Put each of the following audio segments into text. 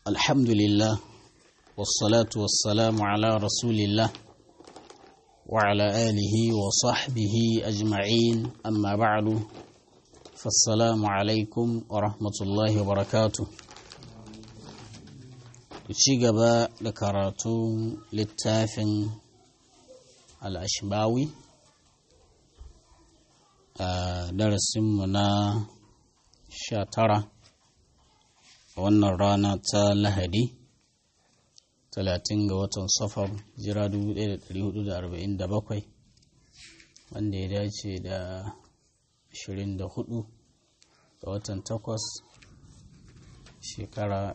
الحمد لله والصلاة والسلام على رسول الله وعلى آله وصحبه أجمعين أما بعد فالسلام عليكم ورحمة الله وبركاته ci gaba da karatun littafin al'ashbawi a darasinmu na sha tara a wannan rana ta lahadi 30 ga watan safar jira 1447 wanda ya dace da 24 ga watan 8 shekara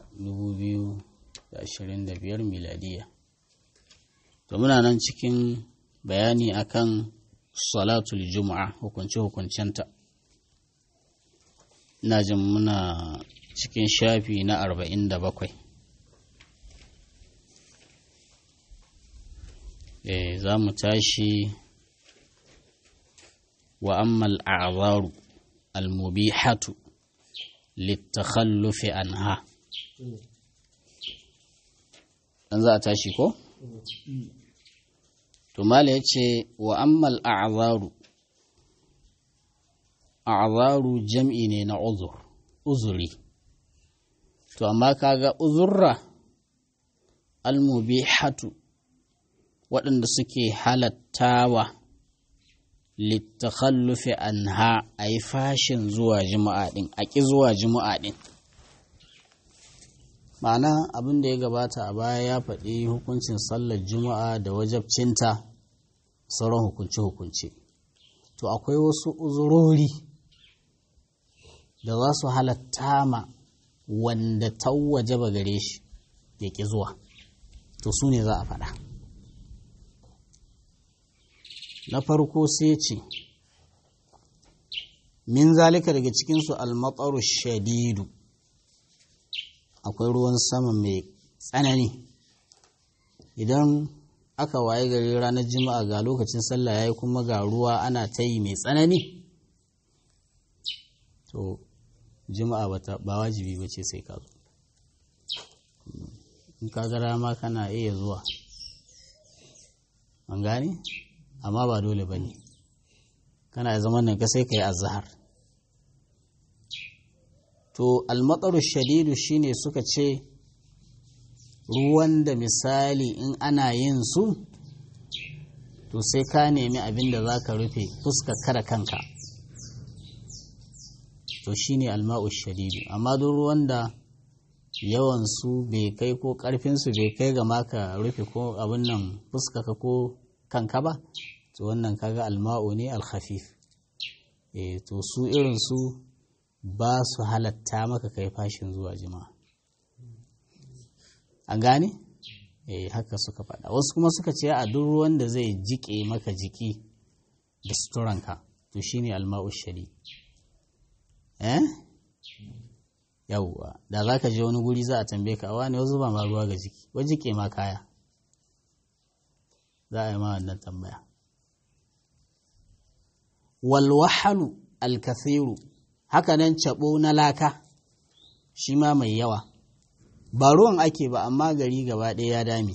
2025 miladiya to muna nan cikin bayani akan salatul juma'a hukunce-hukuncenta ina jin muna cikin shafi na arba'in da bakwai e, za mu tashi wa ammal a'zaru almubihatu litakhallufi anha dan za a tashi ko? to mala ya ce wa ammal a'zaru a'zaru jam'i ne na uzur uzuri to amma kaga uzurra almubihatu waɗanda suke halattawa littakhallufi anha a yi fashin zuwa jima'a ɗin a ƙi zuwa jima'a ɗin ma'ana abin da ya gabata a baya ya faɗi hukuncin sallar juma'a da wajabcinta sauran hukunce-hukunce to akwai wasu uzurori da za su halatta ma wanda ta wajaba gare shi ya ƙi zuwa to su ne za a faɗa na farko sai ce min zalika daga cikinsu almatsaru shadidu akwai ruwan sama mai tsanani idan aka waye gari ranar juma'a ga lokacin sallah ya yi kuma ga ruwa ana ta yi mai tsanani to juma'a ba wajibi ba ce sai ka zo in ka ga dama kana iya zuwa an gane amma ba dole ba ne kana zaman nan ka sai ka yi azahar to almatsaru shadidu shine suka ce ruwan da misali in ana yin su to sai ka nemi abin da za ka rufe fuska kada kanka to shine alma'u shadidu amma duk ruwan da yawan su bai kai ko karfin su bai kai ga maka rufe ko abin nan fuskaka ko kanka ba to wannan kaga alma'u ne alkhafif eh to su irin su ba su halatta maka kai fashin zuwa jima'a an gane eh haka suka faɗa wasu kuma suka ce a duk ruwan da zai jike maka jiki da suturanka to shine alma'u shadid eh yawwa da za ka je wani guri za a tambaye ka awa ne wasu ba ma ruwa ga jiki wa jike ma kaya za a yi ma wannan tambaya walwahalu alkathiru haka nan cabo na laka shi ma mai yawa ba ruwan ake ba amma gari gaba ɗaya ya dame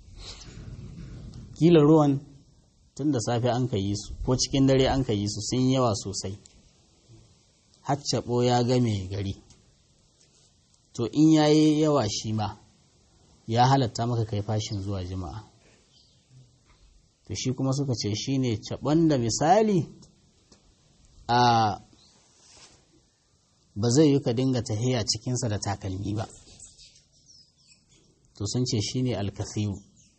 kila ruwan tun da safe an ka yi su ko cikin dare an ka yi su sun yawa sosai haccaɓo ya game gari to in ya yi yawa shi ma ya halatta maka kai fashin zuwa jima'a to shi kuma suka ce shi ne caɓon da misali a ba zai yi ka dinga tahiya cikinsa da takalmi ba to sun ce shi ne alkathiru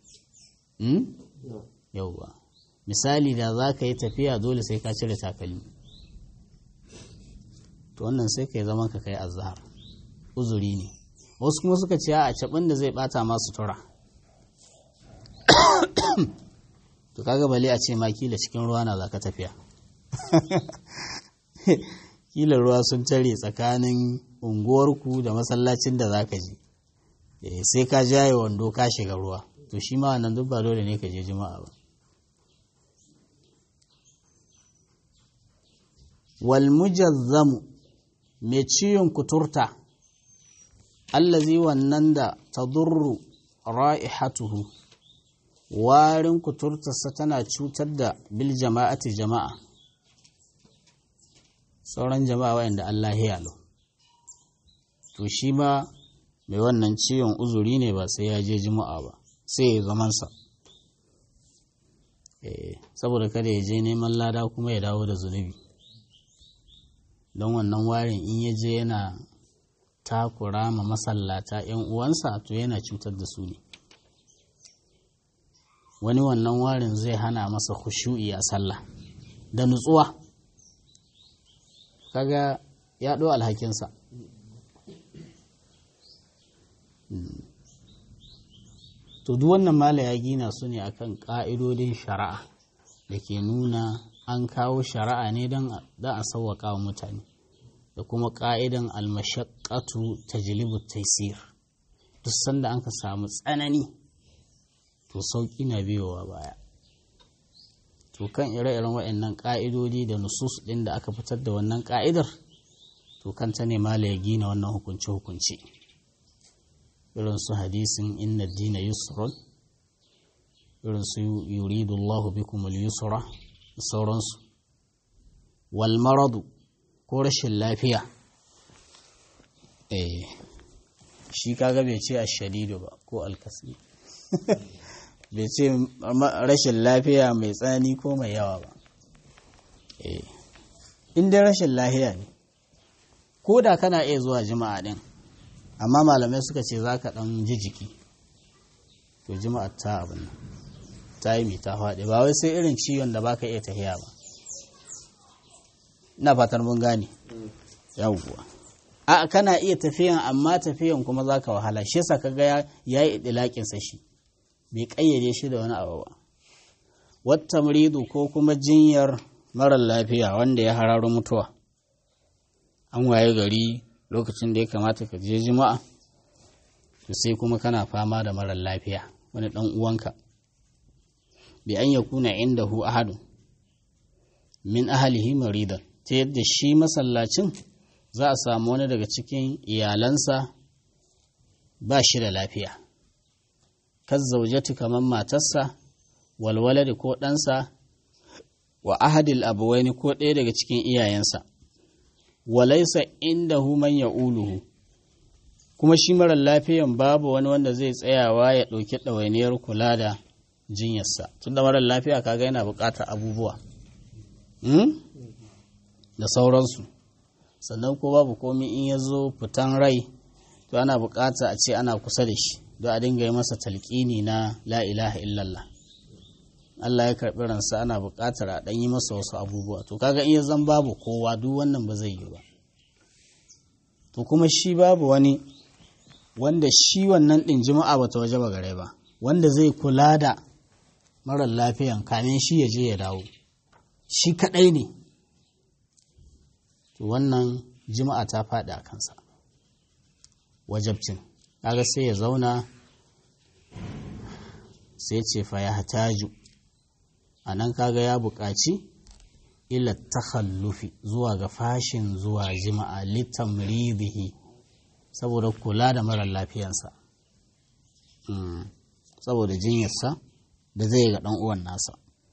yauwa misali da za ka yi tafiya dole sai ka cire takalmi to wannan sai ka yi zaman ka kai azhar uzuri ne wasu kuma suka ce a cabin da zai bata masu tura to kaga bale a ce ma kila cikin ruwa na za ka tafiya kila ruwa sun tare tsakanin unguwarku da masallacin da za ka je sai ka jaye wando ka shiga ruwa to shi ma wannan duk ba dole ne ka je juma'a ba wal mujazzamu mai ciwon kuturta allazi wannan da tadurru ra'ihatuhu warin kuturtarsa tana cutar da bil jama'ati jama'a sauran jama'a wayanda Allah ya lo to shi ma mai wannan ciwon uzuri ne ba sai ya je juma'a ba sai ya zamansa saboda kada ya je neman lada kuma ya dawo da zunubi don wannan warin in ya je yana takura ma masallata 'yan uwansa to yana cutar da su ne wani wannan warin zai hana masa khushu'i a sallah da nutsuwa kaga ya ɗo alhakinsa to duk wannan mala ya gina su ne akan ƙa'idodin shari'a da ke nuna an kawo shari'a ne don a sauwaƙa wa mutane da kuma ƙa'idan almashaƙatu ta jilibu taisir duk sanda an ka samu tsanani to sauƙi na biyowa baya to kan ire-iren waɗannan ƙa'idodi da nusus ɗin da aka fitar da wannan ƙa'idar to kanta ne mala ya gina wannan hukunce-hukunce irin su hadisin inna dina yusrun irin su yuridullahu bikum al-yusra da sauransu wal maradu ko rashin lafiya eh shi kaga bai ce ashadidu ba ko alkasi bai ce rashin lafiya mai tsanani ko mai yawa ba eh in dai rashin lafiya ne ko da kana iya zuwa jima'a din amma malamai suka ce za ka ɗan ji jiki to jima'a ta abin nan ta yi mai ta faɗi ba wai sai irin ciwon da baka iya tahiya ba ina fatar mun gane yawwa a kana iya tafiyan amma tafiyan kuma za ka wahala shi yasa kaga ya yi idilakinsa shi bai ƙayyade shi da wani abu ba wata muridu ko kuma jinyar marar lafiya wanda ya hararo mutuwa an waye gari lokacin da ya kamata ka je jima'a sai kuma kana fama da marar lafiya wani ɗan uwanka bi an ya kuna inda hu ahadu min ahalihi maridan ta yadda shi masallacin za a samu wani daga cikin iyalansa ba shi da lafiya kan zaujati kamar matarsa walwaladi ko ɗansa wa ahadil abuwaini ko ɗaya daga cikin iyayensa walaisa inda man ya uluhu kuma shi marar lafiyan babu wani wanda zai tsayawa ya ɗauki ɗawainiyar kula da jinyarsa tun da marar lafiya kaga yana buƙatar abubuwa da sauransu sannan ko babu komi in ya zo fitan rai to ana buƙata a ce ana kusa da shi don a dinga yi masa talƙini na la ilaha illallah Allah ya karɓi ransa ana buƙatar a ɗan yi masa wasu abubuwa to kaga in ya zan babu kowa duk wannan ba zai yi ba to kuma shi babu wani wanda shi wannan ɗin jima'a ba ta waje ba gare ba wanda zai kula da marar lafiyan kamin shi ya je ya dawo shi kaɗai ne to wannan jima'a ta faɗi a kansa wajabcin kaga sai ya zauna sai ce fa ya hataju a nan kaga ya buƙaci ila takhallufi zuwa ga fashin zuwa jima'a litamridihi saboda kula da marar lafiyansa saboda jinyarsa da zai ga ɗan uwan nasa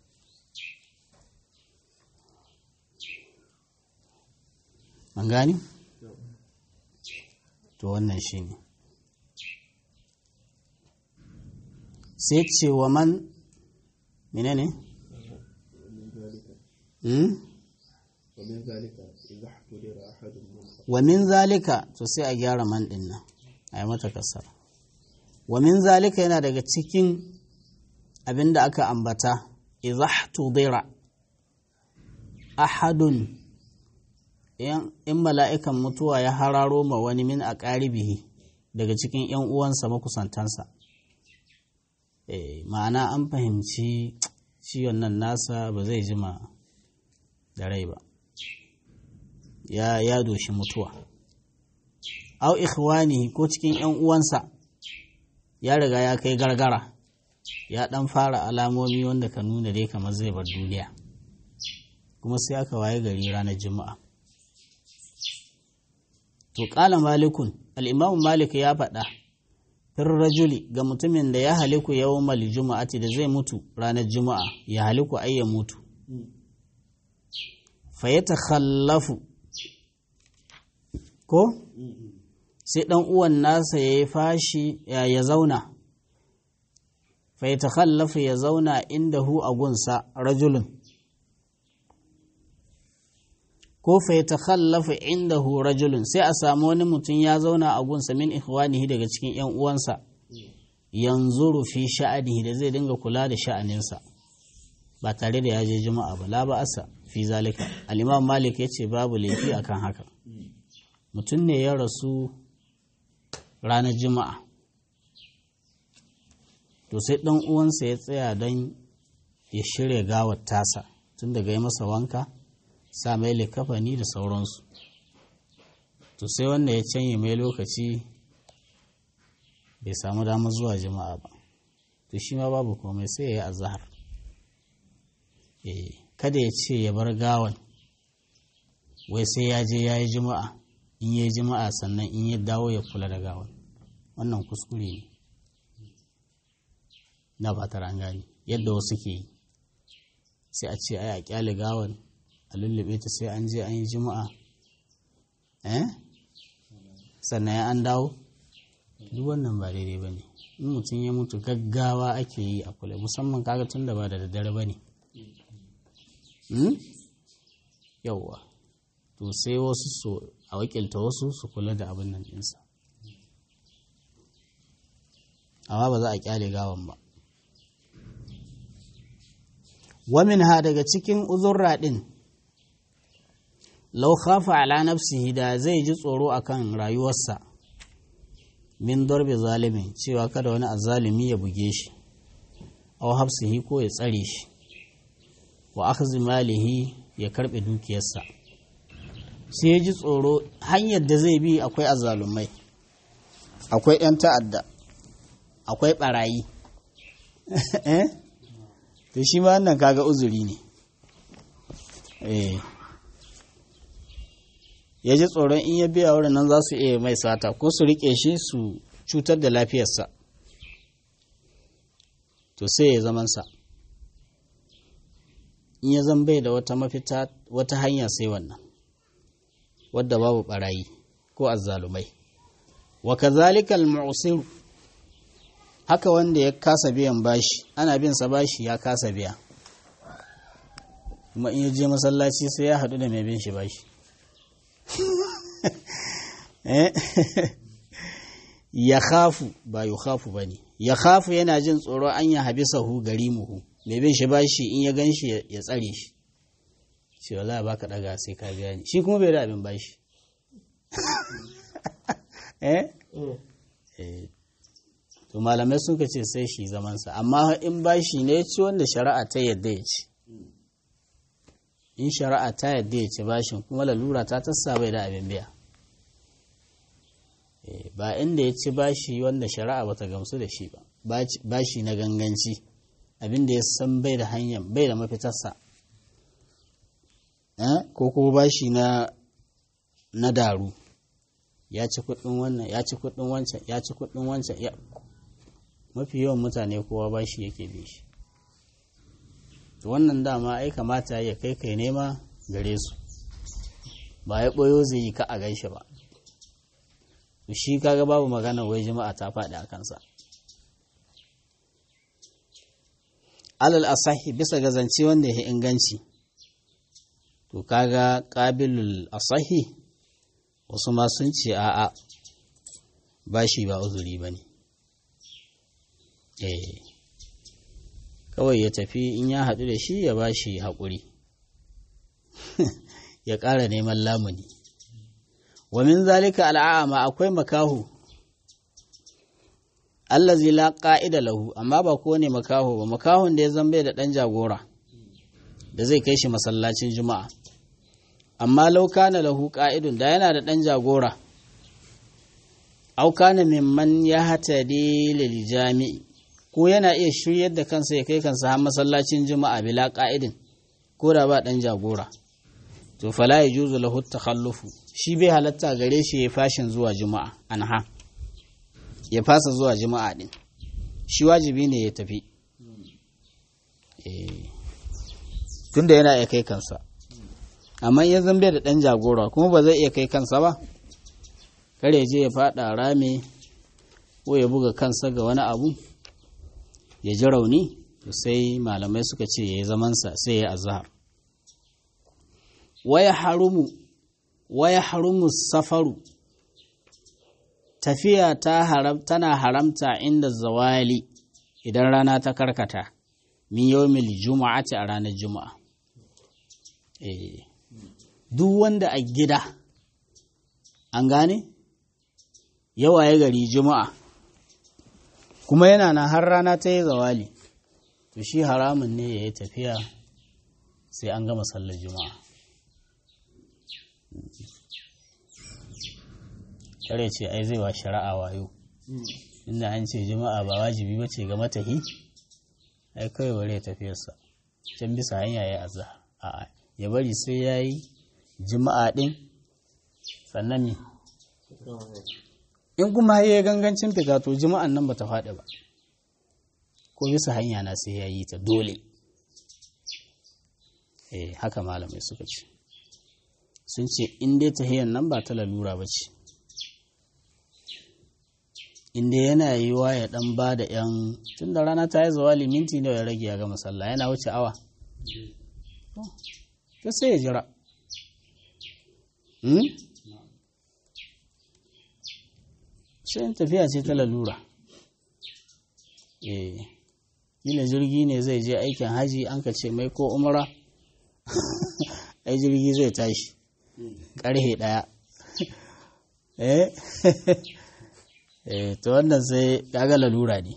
an gani? to wannan shi ne sai ce wa man mene ne? wa min zalika to sai a gyara man din nan a yi mata kasar wa min zalika yana daga cikin abin da aka ambata izahtudira ahadun in mala'ikan mutuwa ya hararo ma wani min a ƙaribihi daga cikin ‘yan uwansa makusantansa ma'ana an fahimci ciwon nan nasa ba zai jima da rai ba ya ya doshi mutuwa au ikhwani ko cikin ‘yan uwansa ya riga ya kai gargara ya ɗan fara alamomi wanda ka nuna dai kamar zai bar duniya kuma sai aka waye gari ranar juma'a to ƙala malikun al'imamu malik ya faɗa fir rajuli ga mutumin da ya haliku yawmal juma'ati da zai mutu ranar juma'a ya haliku ai ya mutu fa ya takhallafu ko sai ɗan uwan nasa ya yi fashi ya zauna fa ya takhallafu ya zauna inda hu a gunsa rajulun ko fa ya takhallafa indahu rajulun sai a samu wani mutum ya zauna a gunsa min ikhwanihi daga cikin yan uwansa yanzuru fi sha'anihi da zai dinga kula da sha'aninsa ba tare da ya je juma'a ba la ba asa fi zalika al-imam malik yace babu laifi akan haka mutum ne ya rasu ranar juma'a to sai dan uwansa ya tsaya don ya shirya gawar tasa tun daga yi masa wanka sa mai likafani da sauransu to sai wanda ya canye mai lokaci bai samu damar zuwa jama'a ba to shi ma babu komai sai ya yi azahar kada ya ce ya bar gawan wai sai ya je ya yi jima'a in ya yi jima'a sannan in ya dawo ya kula da gawan wannan kuskure ne na ba ta gani yadda wasu ke yi sai a ce ai a kyale gawan a lullube ta sai an je an yi juma'a eh sannan ya an dawo duk wannan ba daidai ba ne in mutum ya mutu gaggawa ake yi a kula musamman kaga tun da ba da daddare ba ne yauwa to sai wasu su a wakilta wasu su kula da abin nan ɗinsa amma ba za a kyale gawan ba wamin ha daga cikin uzurra ɗin lau khafa ala nafsihi da zai ji tsoro akan rayuwarsa min darbe zalimin cewa kada wani azalimi ya buge shi aw hafsihi ko ya tsare shi wa akhdhi malihi ya karbe dukiyarsa sai ya ji tsoro hanyar da zai bi akwai azalumai akwai 'yan ta'adda akwai barayi eh to shi ma wannan kaga uzuri ne eh ya ji tsoron in ya biya wurin nan za su iya mai sata ko su rike shi su cutar da lafiyarsa to sai ya zamansa in ya zan bai da wata mafita wata hanya sai wannan wadda babu barayi ko azzalumai wa kazalika al-mu'sir haka wanda ya kasa biyan bashi ana bin sa bashi ya kasa biya kuma in ya je masallaci sai ya haɗu da mai bin shi bashi ya khafu ba yi khafu ba ne ya khafu yana jin tsoro an ya habi sahu gari muhu mai bin shi bashi in ya gan shi ya tsare shi shi wala ba ka daga sai ka biya ni shi kuma bai da abin bashi eh to malamai sun ka ce sai shi zamansa amma in bashi ne ci wanda shari'a ta yadda ya ci in shari'a ta yadda ya ci bashin kuma lalura ta tassa bai da abin biya ba inda ya ci bashi wanda shari'a bata gamsu da shi ba bashi na ganganci abin da ya san bai da hanyar bai da mafitarsa ko kuma bashi na na daru ya ci kudin wannan ya ci kudin wancan ya ci kudin wancan mafi yawan mutane kowa bashi yake bi shi wannan dama ai kamata ya kai kai nema gare su ba ya ɓoyo zai yi ka a gaishe ba shi kaga babu magana wai jama'a ta faɗi a kansa alal asahi bisa ga zance wanda ya inganci to kaga ƙabilul asahi wasu ma sun ce a'a ba shi ba uzuri ba ne eh kawai ya tafi in ya haɗu da shi ya ba shi haƙuri ya ƙara neman lamuni wa min zalika al'ama akwai makahu allazi la qa'ida lahu amma ba ko ne makaho ba makahon da ya zambe da ɗan jagora da zai kai shi masallacin juma'a amma law kana lahu qa'idun da yana da ɗan jagora aw kana mimman ya hatadi lil jami'i ko yana iya shiryar da kansa ya kai kansa har masallacin juma'a bila ka'idin ko da ba dan jagora to fala ya juzu lahu takhallufu shi bai halatta gare shi ya fashin zuwa juma'a anha ya fasa zuwa juma'a din shi wajibi ne ya tafi tunda yana iya kai kansa amma ya zambe da ɗan jagora kuma ba zai iya kai kansa ba kare je ya faɗa rame ko ya buga kansa ga wani abu ya ji rauni sai malamai suka ce ya yi zamansa sai ya azhar waya harumu waya harumu safaru tafiya ta haram tana haramta inda zawali idan rana ta karkata min yawmil juma'ati a ranar juma'a eh duk wanda a gida an gane yawa ya gari juma'a kuma yana nan har rana ta yi zawali to shi haramun ne ya yi tafiya sai an gama sallar juma'a kare ce ai zai wa shari'a wayo inda an ce juma'a ba wajibi ba ce ga matahi ai kawai bare tafiyarsa can bisa hanya ya azza a'a ya bari sai ya yi juma'a din sannan ne in kuma ya yi gangancin fita to juma'an nan ba ta faɗi ba ko bisa hanya na sai ya yi ta dole eh haka malamai suka ce sun ce in dai tahiyyar nan ba ta lalura ba ce inda yana yiwa ya dan ba da yan tun da rana ta yi zawali minti nawa ya rage ya gama sallah yana wuce awa ta sai ya jira sai tafiya ce ta lalura eh kila jirgi ne zai je aikin haji an ka ce mai ko umara ai jirgi zai tashi ƙarhe ɗaya eh eh to wannan sai kaga lalura ne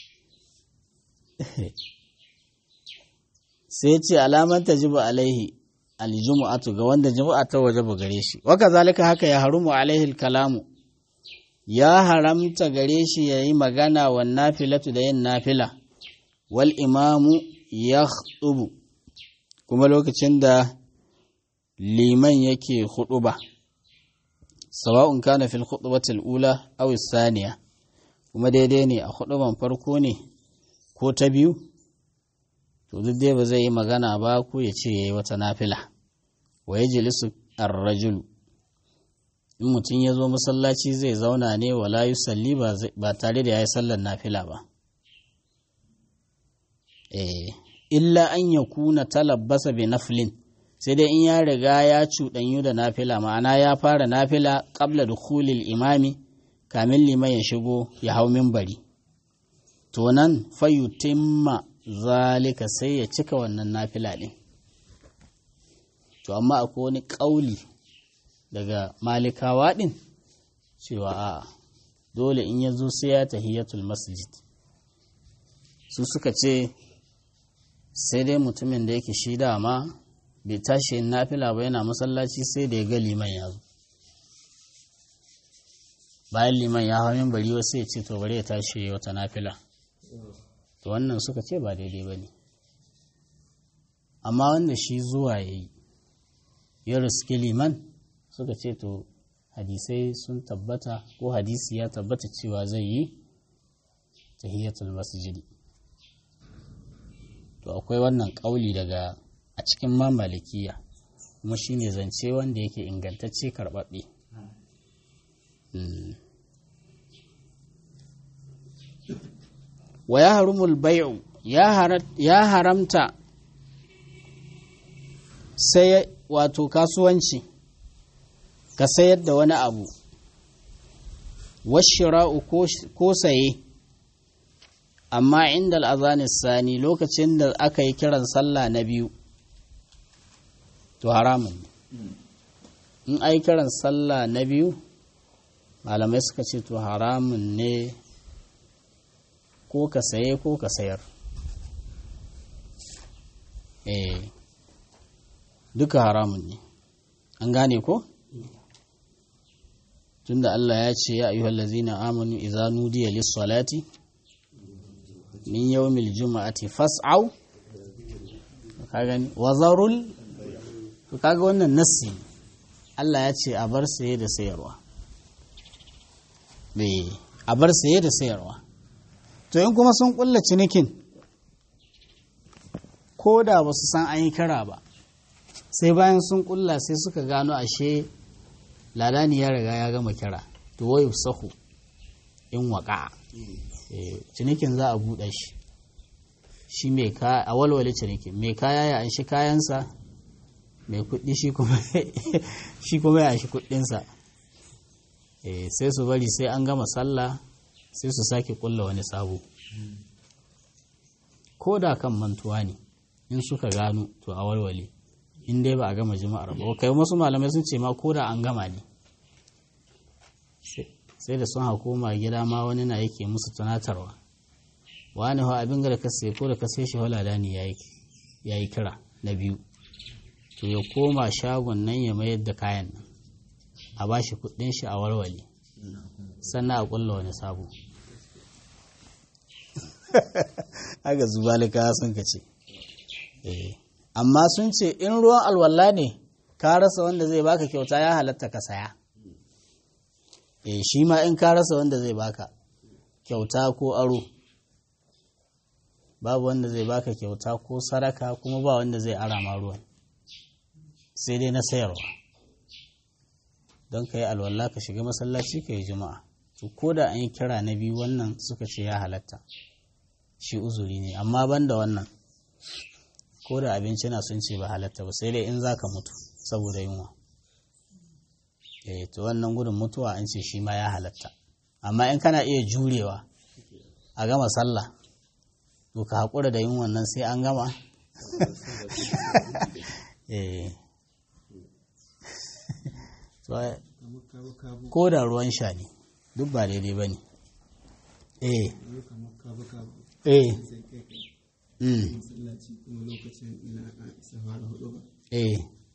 sai ce alaman ta jiba alaihi aljumu'atu ga wanda jumu'a ta waje ba gare shi waka zalika haka ya harumu alaihi kalamu ya haramta gare shi ya yi magana wa nafilatu da yin nafila wal imamu ya kuma lokacin da liman yake huɗuba. sawa'un kana fil khutbatil ula aw saniya kuma daidai ne a khutban farko ne ko ta biyu to duk dai ba zai yi magana ba ko ya ce yayi wata nafila wa yajlisu ar-rajul in mutum ya zo masallaci zai zauna ne wala yusalli ba tare da yayi sallar nafila ba eh illa an yakuna talabbasa bi naflin sai dai in ya riga ya cuɗanyu da nafila ma'ana ya fara nafila ƙabla da kulil imami kamin liman ya shigo ya hau mimbari to nan fayutimma zalika sai ya cika wannan nafila ɗin to amma akwai wani ƙauli daga malikawa ɗin cewa a dole in ya zo sai ya tahiyatul masjid su suka ce sai dai mutumin da yake shi dama bai tashi yin nafila ba yana masallaci sai da ya ga liman ya zo bayan liman ya hau min bari wasu ya ce to bari ya tashi ya wata nafila to wannan suka ce ba daidai ba ne amma wanda shi zuwa ya yi ya riski liman suka ce to hadisai sun tabbata ko hadisi ya tabbata cewa zai yi tahiyatul masjidi to akwai wannan ƙauli daga a cikin mamalikiya kuma shi ne zance wanda yake ingantacce karɓaɓɓe wa ya harumul bai'u ya haramta sai wato kasuwanci ka sayar da wani abu washira'u ko saye amma inda al'azanis sani lokacin da aka yi kiran sallah na biyu to haramun ne in ai kiran sallah na biyu malamai suka ce to haramun ne ko ka saye ko ka sayar eh duka haramun ne an gane ko tunda Allah ya ce ya ayyuhal ladzina amanu idza nudiya lis-salati min yawmil juma'ati fas'au ka gani wazarul to kaga wannan nassi Allah ya ce a bar saye da sayarwa a bar saye da sayarwa to in kuma sun kulla cinikin ko da ba su san an yi kira ba sai bayan sun kulla sai suka gano ashe ladani ya riga ya gama kira to wayu sahu in waka cinikin za a buɗe shi shi mai kaya a walwale cinikin mai kaya ya anshi kayansa mai kuɗi shi kuma ya anshi kuɗinsa sai su bari sai an gama sallah sai su sake kulla wani sabo ko da kan mantuwa ne in suka gano to a walwale in dai ba a gama jima'ar ba kai wasu malamai sun ce ma ko da an gama ne sai da sun hakoma gida ma wani na yake musu tunatarwa wani hau abin da ka sai ko da ka sai shi walada ne ya yi kira na biyu to ya koma shagon nan ya mayar da kayan nan a ba shi kudin shi a warware sannan a kulla wani sabo aga zubalika sun ka ce amma sun ce in ruwan alwala ne ka rasa wanda zai baka kyauta ya halatta ka saya e shi ma in ka rasa wanda zai baka kyauta ko aro babu wanda zai baka kyauta ko saraka kuma ba wanda zai ara ma ruwan sai dai na sayarwa don ka yi alwala ka shiga masallaci ka yi juma'a to ko da an yi kira na biyu wannan suka ce ya halatta shi uzuri ne amma ban da wannan ko da abinci na sun ce ba halatta ba sai dai in za ka mutu saboda yunwa eh to wannan gudun mutuwa an ce shi ma ya halatta amma in kana iya jurewa a gama sallah to ka haƙura da yin wannan sai an gama eh ko da ruwan sha ne duk ba daidai ba ne eh eh eh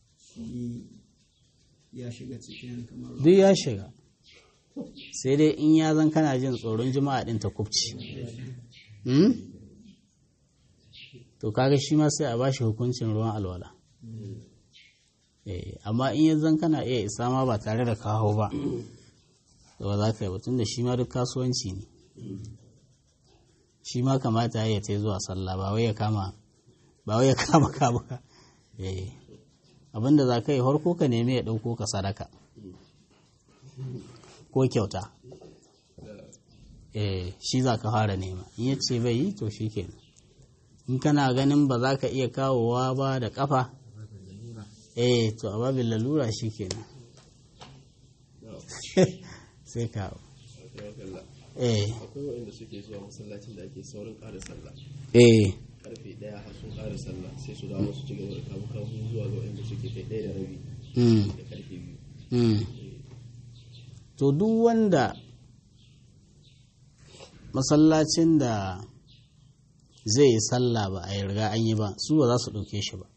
duk ya shiga sai dai in ya zan kana jin tsoron jima'a din ta kubci to kaga shi ma sai a bashi hukuncin ruwan alwala amma in ya zan kana iya isa ma ba tare da kawo ba da ba za ka yi batun da shi ma duk kasuwanci ne shi ma kamata ya ta zuwa sallah ba wai ya kama ba wai ya kama ka ba abinda za ka yi harko ka nemi ya ɗauko ka sadaka ko kyauta shi za ka fara nema in ya ce bai yi to shi kenan in kana ganin ba za ka iya kawowa ba da kafa eh to a babin lalura shi kenan sai kawo eh akwai waɗanda suke zuwa masallacin da ake saurin ƙara sallah eh karfe ɗaya har sun ƙara sallah sai su dawo su ci gaba da kamu kamu zuwa ga waɗanda suke kai ɗaya da rabi mm, da karfe biyu mm. to duk wanda masallacin da zai yi sallah ba a yi riga an yi ba su ba za su ɗauke shi ba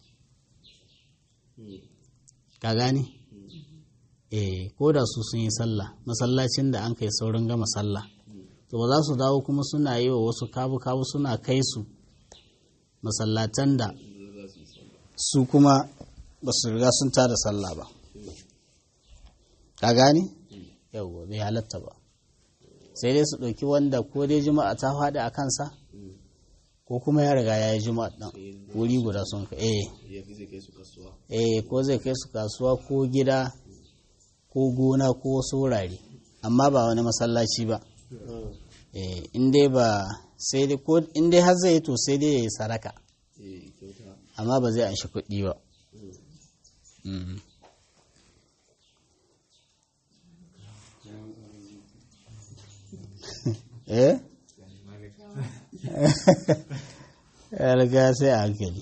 ka gane eh ko da su sun yi sallah masallacin da an kai saurin gama sallah to ba za su dawo kuma suna yi wa wasu kabu-kabu suna kai su masallatan da su kuma ba su riga sun tada sallah ba ka gane yau bai halatta ba sai dai su ɗauki wanda ko dai juma'a ta faɗi a kansa ko kuma ya riga ya yi juma'a ɗan wuri guda sun ka eh ya fi zai kai su kasuwa eh ko zai kai su kasuwa ko gida ko gona ko wasu wurare amma ba wani masallaci ba eh in dai ba sai dai ko in dai har zai yi to sai dai ya yi saraka eh kyauta amma ba zai anshi kuɗi ba Mm. eh ya riga sai a hankali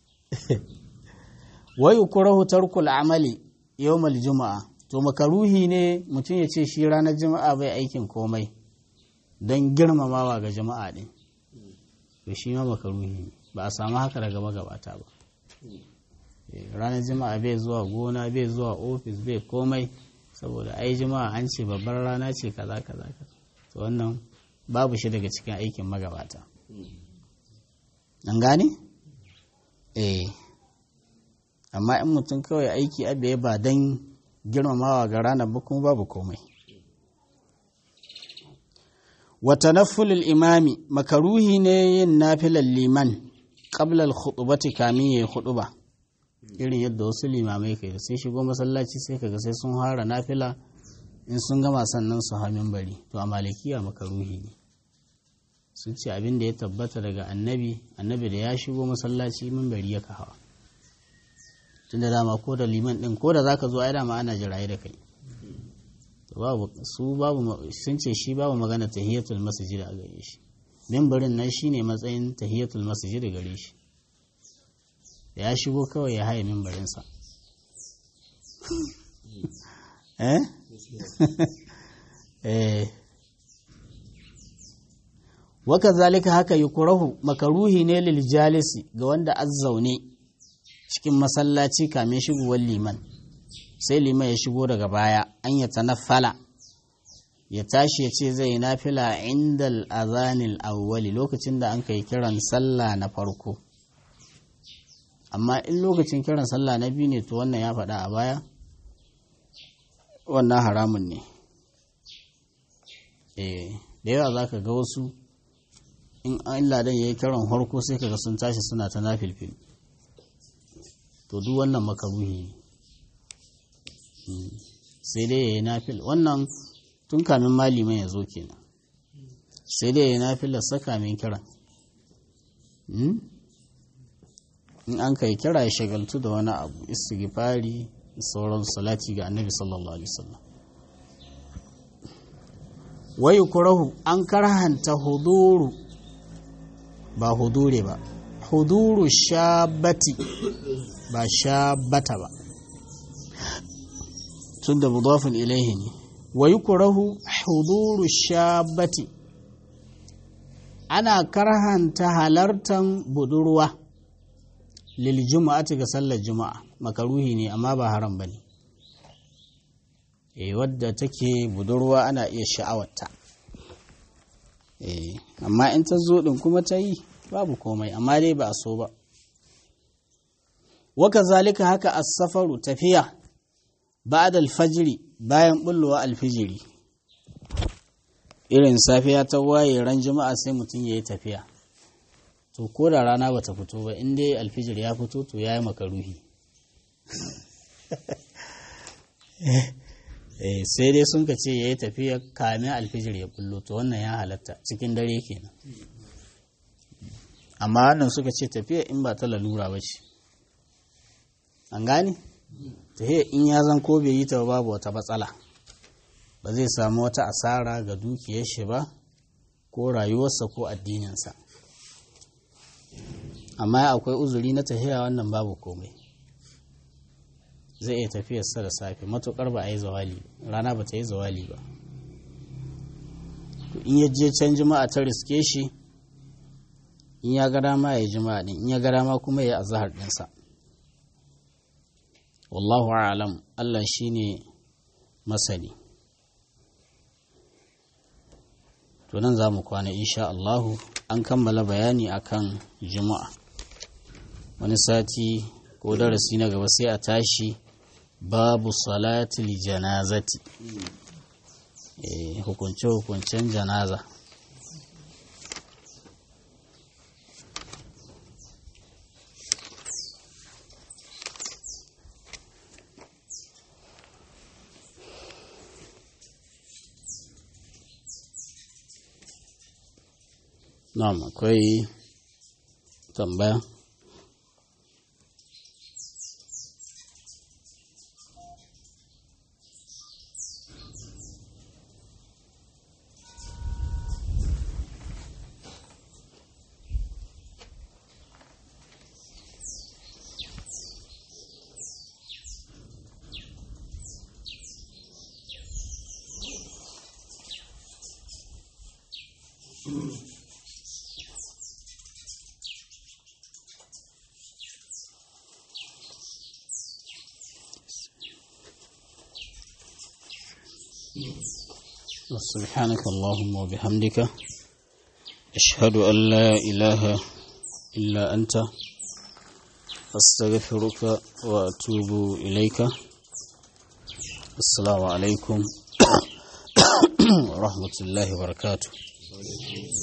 wai kurahu tarkul amali yawmal juma'a to makaruhi ne mutum ya ce shi ranar juma'a bai aikin komai don girmamawa ga jama'a din to shi ma makaruhi ne ba a samu haka daga magabata ba Eh, ranar juma'a bai zuwa gona bai zuwa ofis bai komai saboda ai juma'a an ce babbar rana ce kaza kaza kaza to wannan babu shi daga cikin aikin magabata an gane? eh amma in mutum kawai aiki abe ba don girmamawa ga ranar ba kuma babu komai wata nafulul imami makaruhi ne yin nafilar liman ƙablal khutubati kamin ya yi khutuba irin yadda wasu limamai kai sai shigo masallaci sai kaga sai sun hara nafila in sun gama sannan su hamin bari to a malikiya makaruhi ne sun ce abin da ya tabbata daga annabi annabi da ya shigo masallaci bari ya hawa tunda dama ko da liman din ko da zaka zo ai dama ana jiraye da kai babu su babu sun ce shi babu magana tahiyatul masjid a gare shi mimbarin nan shine matsayin tahiyatul masjid gare shi da ya shigo kawai ya haye mimbarin sa eh eh waka zalika haka yukurahu makaruhi ne lil jalisi ga wanda azzaune cikin masallaci kamin shigowar liman sai liman ya shigo daga baya an ya tanaffala ya tashi ya ce zai nafila inda al'azanil awwali lokacin da an kai kiran sallah na farko amma in lokacin kiran sallah na biyu ne to wannan ya faɗa a baya wannan haramun ne da yawa za ka ga wasu in an ladan ya yi kiran harko sai kaga sun tashi suna ta nafilfil to duk wannan makaruhi ne sai dai ya yi nafil wannan tun kamin maliman ya zo kenan sai dai ya yi nafilar saka min kiran in an kai kira ya shagaltu da wani abu istighfari sauran salati ga annabi sallallahu alaihi wasallam wayu kurahu an karhanta huduru ba hudure ba huduru shabati ba shabata ba tun da mudafin ilaihi ne wayu kurahu huduru shabati ana karhanta halartan budurwa lil juma'ati ga sallar juma'a makaruhi ne amma ba haram bane eh wadda take budurwa ana iya sha'awarta eh amma in ta zo din kuma ta yi babu komai amma dai ba a so ba waka zalika haka as-safaru tafiya ba'da al-fajri bayan bullowa alfijiri irin safiya ta waye ran juma'a sai mutum yayi tafiya to ko da rana bata fito ba in dai alfijir ya fito to yayi makaruhi eh sai dai sun ka ce yayi tafiya kamin alfijir ya bullo to wannan ya halatta cikin dare kenan amma wannan suka ce tafiya in ba ta lalura ba ce an gane tafiya in ya zan ko bai yi ta babu wata matsala ba zai samu wata asara ga dukiyar shi ba ko rayuwarsa ko addininsa amma akwai uzuri na tafiya wannan babu komai zai iya tafiyarsa da safe matukar ba a yi zawali rana ba ta yi zawali ba in ya je can jima'a ta riske shi in ya ga dama ya jima'a din in ya ga dama kuma ya azhar dinsa wallahu a'lam Allah shine masani to nan za mu kwana insha Allahu an kammala bayani akan juma'a wani sati ko darasi na gaba sai a tashi babu salatul janazati hukunce-hukuncen janaza Na'am akwai tambaya سبحانك اللهم وبحمدك أشهد أن لا إله إلا أنت أستغفرك وأتوب إليك السلام عليكم ورحمة الله وبركاته